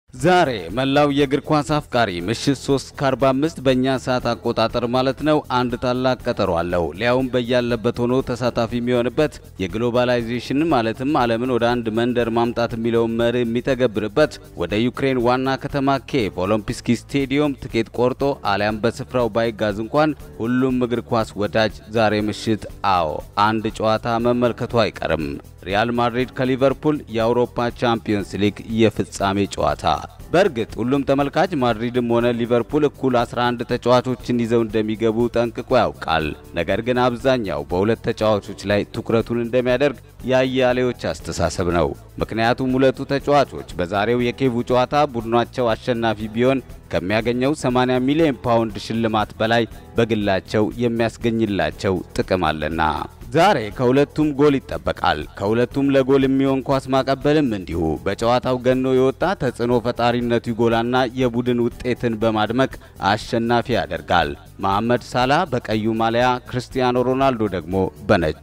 ዛሬ መላው የእግር ኳስ አፍቃሪ ምሽት 3 ከ45 በእኛ ሰዓት አቆጣጠር ማለት ነው አንድ ታላቅ ቀጠሮ አለው። ሊያውም በያለበት ሆኖ ተሳታፊ የሚሆንበት የግሎባላይዜሽን ማለትም ዓለምን ወደ አንድ መንደር ማምጣት የሚለውን መርህ የሚተገብርበት ወደ ዩክሬን ዋና ከተማ ኬቭ ኦሎምፒስኪ ስቴዲየም ትኬት ቆርጦ አሊያም በስፍራው ባይጋዝ እንኳን ሁሉም እግር ኳስ ወዳጅ ዛሬ ምሽት አዎ አንድ ጨዋታ መመልከቱ አይቀርም። ሪያል ማድሪድ ከሊቨርፑል የአውሮፓ ቻምፒየንስ ሊግ የፍጻሜ ጨዋታ። በእርግጥ ሁሉም ተመልካች ማድሪድም ሆነ ሊቨርፑል እኩል 11 ተጫዋቾችን ይዘው እንደሚገቡ ጠንቅቆ ያውቃል። ነገር ግን አብዛኛው በሁለት ተጫዋቾች ላይ ትኩረቱን እንደሚያደርግ የአያሌዎች አስተሳሰብ ነው። ምክንያቱም ሁለቱ ተጫዋቾች በዛሬው የኬቩ ጨዋታ ቡድናቸው አሸናፊ ቢሆን ከሚያገኘው 80 ሚሊዮን ፓውንድ ሽልማት በላይ በግላቸው የሚያስገኝላቸው ጥቅም አለና። ዛሬ ከሁለቱም ጎል ይጠበቃል። ከሁለቱም ለጎል የሚሆን ኳስ ማቀበልም እንዲሁ በጨዋታው ገኖ የወጣ ተጽዕኖ ፈጣሪነቱ ይጎላና የቡድን ውጤትን በማድመቅ አሸናፊ ያደርጋል። መሐመድ ሳላ በቀዩ ማሊያ፣ ክርስቲያኖ ሮናልዶ ደግሞ በነጩ።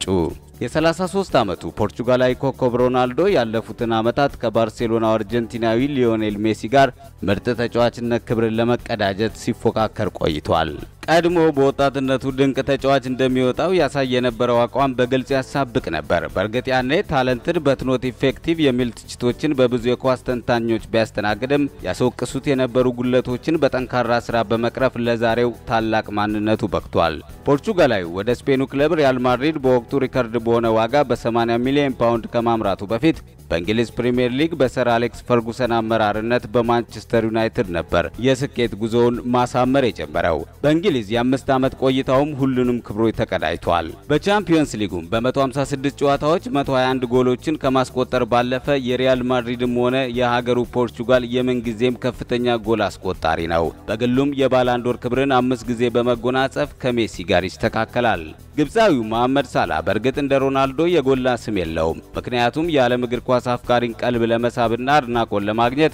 የ33 ዓመቱ ፖርቹጋላዊ ኮከብ ሮናልዶ ያለፉትን ዓመታት ከባርሴሎናው አርጀንቲናዊ ሊዮኔል ሜሲ ጋር ምርጥ ተጫዋችነት ክብርን ለመቀዳጀት ሲፎካከር ቆይቷል። ቀድሞ በወጣትነቱ ድንቅ ተጫዋች እንደሚወጣው ያሳይ የነበረው አቋም በግልጽ ያሳብቅ ነበር። በእርግጥ ያኔ ታለንትድ በትኖት ኢፌክቲቭ የሚል ትችቶችን በብዙ የኳስ ተንታኞች ቢያስተናግድም ያስወቅሱት የነበሩ ጉለቶችን በጠንካራ ስራ በመቅረፍ ለዛሬው ታላቅ ማንነቱ በቅቷል። ፖርቹጋላዊ ወደ ስፔኑ ክለብ ሪያል ማድሪድ በወቅቱ ሪከርድ በሆነ ዋጋ በ80 ሚሊዮን ፓውንድ ከማምራቱ በፊት በእንግሊዝ ፕሪምየር ሊግ በሰር አሌክስ ፈርጉሰን አመራርነት በማንቸስተር ዩናይትድ ነበር የስኬት ጉዞውን ማሳመር የጀመረው። በእንግሊዝ የአምስት ዓመት ቆይታውም ሁሉንም ክብሮች ተቀዳጅቷል። በቻምፒየንስ ሊጉም በ156 ጨዋታዎች 121 ጎሎችን ከማስቆጠር ባለፈ የሪያል ማድሪድም ሆነ የሀገሩ ፖርቹጋል የምንጊዜም ከፍተኛ ጎል አስቆጣሪ ነው። በግሉም የባላንዶር ክብርን አምስት ጊዜ በመጎናጸፍ ከሜሲ ጋር ይስተካከላል። ግብፃዊው መሐመድ ሳላ በእርግጥ እንደ ሮናልዶ የጎላ ስም የለውም። ምክንያቱም የዓለም እግር ኳስ አፍቃሪን ቀልብ ለመሳብና አድናቆን ለማግኘት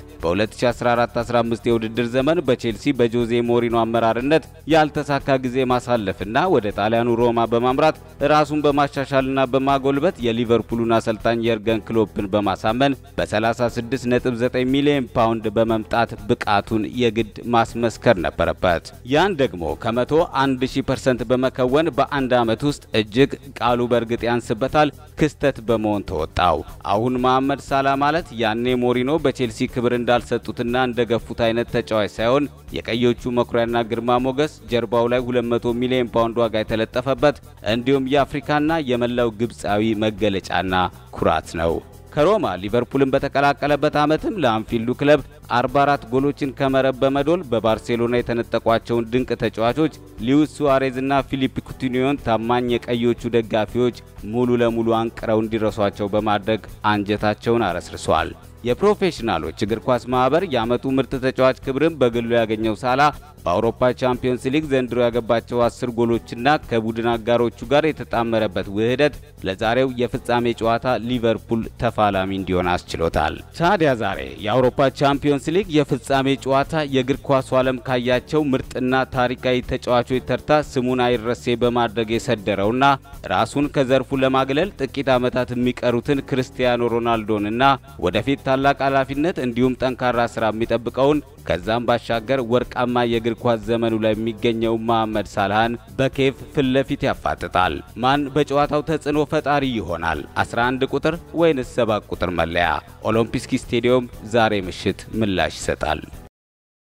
በ2014-15 የውድድር ዘመን በቼልሲ በጆዜ ሞሪኖ አመራርነት ያልተሳካ ጊዜ ማሳለፍና ወደ ጣሊያኑ ሮማ በማምራት ራሱን በማሻሻልና በማጎልበት የሊቨርፑሉን አሰልጣኝ የርገን ክሎፕን በማሳመን በ36.9 ሚሊዮን ፓውንድ በመምጣት ብቃቱን የግድ ማስመስከር ነበረበት። ያን ደግሞ ከመቶ 1000% በመከወን በአንድ ዓመት ውስጥ እጅግ ቃሉ በእርግጥ ያንስበታል ክስተት በመሆን ተወጣው። አሁን መሐመድ ሳላ ማለት ያኔ ሞሪኖ በቼልሲ ክብር እንዳልሰጡትና እንደገፉት አይነት ተጫዋች ሳይሆን የቀዮቹ መኩሪያና ግርማ ሞገስ ጀርባው ላይ 200 ሚሊዮን ፓውንድ ዋጋ የተለጠፈበት እንዲሁም የአፍሪካና የመላው ግብፃዊ መገለጫና ኩራት ነው። ከሮማ ሊቨርፑልን በተቀላቀለበት ዓመትም ለአንፊልዱ ክለብ 44 ጎሎችን ከመረብ በመዶል በባርሴሎና የተነጠቋቸውን ድንቅ ተጫዋቾች ሉዊስ ሱዋሬዝና ፊሊፕ ኩቲኒዮን ታማኝ የቀዮቹ ደጋፊዎች ሙሉ ለሙሉ አንቅረው እንዲረሷቸው በማድረግ አንጀታቸውን አረስርሷል። የፕሮፌሽናሎች እግር ኳስ ማህበር የዓመቱ ምርጥ ተጫዋች ክብርን በግሉ ያገኘው ሳላ በአውሮፓ ቻምፒየንስ ሊግ ዘንድሮ ያገባቸው አስር ጎሎችና ከቡድን አጋሮቹ ጋር የተጣመረበት ውህደት ለዛሬው የፍጻሜ ጨዋታ ሊቨርፑል ተፋላሚ እንዲሆን አስችሎታል። ታዲያ ዛሬ የአውሮፓ ቻምፒየንስ ሊግ የፍጻሜ ጨዋታ የእግር ኳሱ ዓለም ካያቸው ምርጥና ታሪካዊ ተጫዋቾች ተርታ ስሙን አይረሴ በማድረግ የሰደረውና ራሱን ከዘርፉ ለማግለል ጥቂት ዓመታት የሚቀሩትን ክርስቲያኖ ሮናልዶንና ወደፊት ታላቅ ኃላፊነት እንዲሁም ጠንካራ ስራ የሚጠብቀውን ከዛም ባሻገር ወርቃማ የእግር ኳስ ዘመኑ ላይ የሚገኘው መሐመድ ሳልሃን በኬቭ ፊት ለፊት ያፋጥጣል። ማን በጨዋታው ተጽዕኖ ፈጣሪ ይሆናል? 11 ቁጥር ወይንስ 7 ቁጥር መለያ? ኦሎምፒስኪ ስቴዲየም ዛሬ ምሽት ምላሽ ይሰጣል።